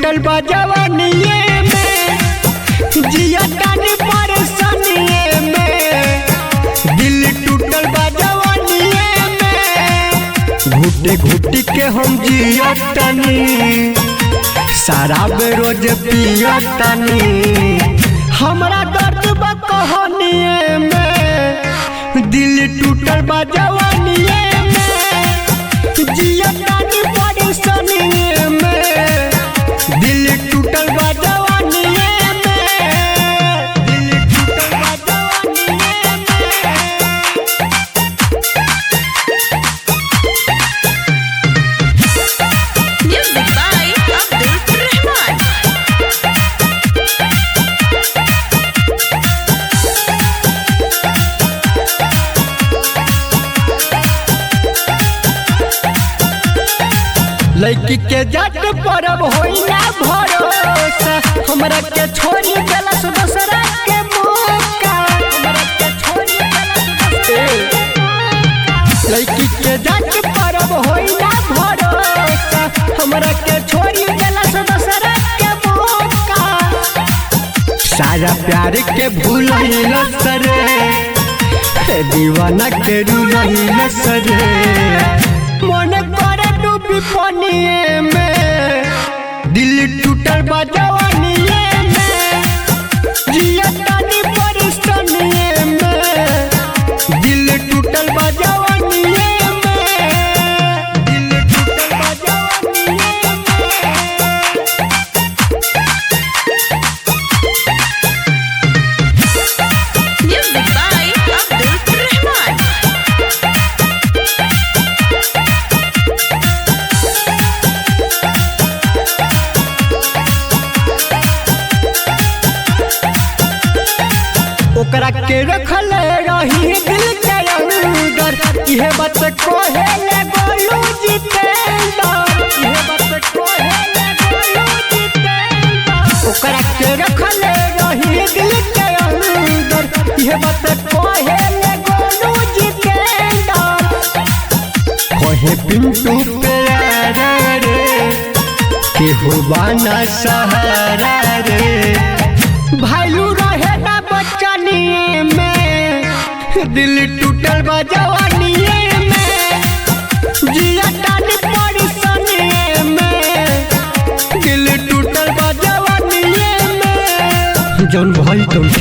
टूटल बा जवानिए में जिया तानी परेशानिए में दिल टूटल बा जवानिए में घुटी घुटी के हम जिया तानी शराब रोज पिया तानी हमरा दर्द बा कहानिए में दिल टूटल बा जवानिए में जिया तानी परेशानिए में दिल टूटल बा जवानिए में दिल टूटल बा जवानिए में Music by Abdul Rahman. लड़की के जट परब होई ना भरोसा हमरा के छोड़ी देलस दूसरा के मौका हमरा के छोड़ी देलस दूसरा लड़की के जट परब होई ना भरोसा हमरा के छोड़ी देलस दूसरा के मौका सारा प्यार के भूल सरे हे दीवाना के रूल सरे मन करे डूबी पानिए में दिल टूटल बा जवानिए में जिया तानी परिस्तानिए में दिल टूटल बा जवानिए में दिल टूटल बा जवानिए में Music by Abdul Rahman. ओकरा के रखल रही दिल के अंदर इहे बात कोहे ले गोलू जितेंद्र इहे बात कोहे ले गोलू जितेंद्र ओकरा के रखल रही दिल के अंदर इहे बात कोहे ले गोलू जितेंद्र कोहे पिंटू प्यारा रे केहू बाना सहारा रे भालू रहे ना बचनिए में दिल टूटल बा जवानिए में जिया तानी परेशानिए में दिल टूटल बा जवानिए में जौन भाई तुम